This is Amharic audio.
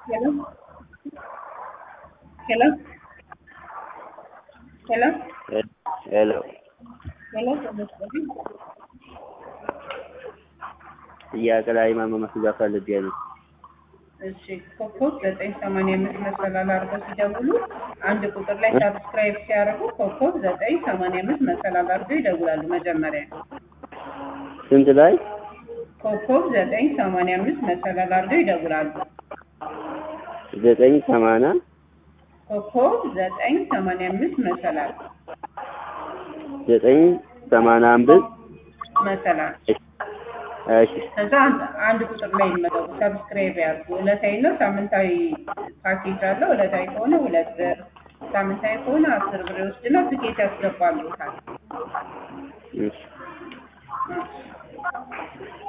Hello? Hello? Hello? ሄሎ Hello, ተመስገን። ጥያቄ ላይ ማመመስጋ ፈልጌ ነው። እሺ ኮከብ ዘጠኝ ሰማንያ አምስት መሰላል አድርገው ሲደውሉ አንድ ቁጥር ላይ ሳብስክራይብ ሲያደርጉ ኮከብ ዘጠኝ ሰማንያ አምስት መሰላል አድርገው ይደውላሉ። መጀመሪያ ስንት ላይ? ኮከብ ዘጠኝ ሰማንያ አምስት መሰላል አድርገው ይደውላሉ። ዘጠኝ ሰማንያ ኮከብ ዘጠኝ ሰማንያ አምስት መሰላል ዘጠኝ ሰማንያ አምስት መሰላል እሺ ከዛ አንድ- አንድ ቁጥር ላይ ይመጠቁ ሰብስክራይብ ያድርጉ። ዕለታዊ እና ሳምንታዊ ፓኬጅ አለው። ዕለታዊ ከሆነ ሁለት ብር፣ ሳምንታዊ ከሆነ አስር ብር ይወስድና ትኬት ያስገባሉታል። እሺ እሺ።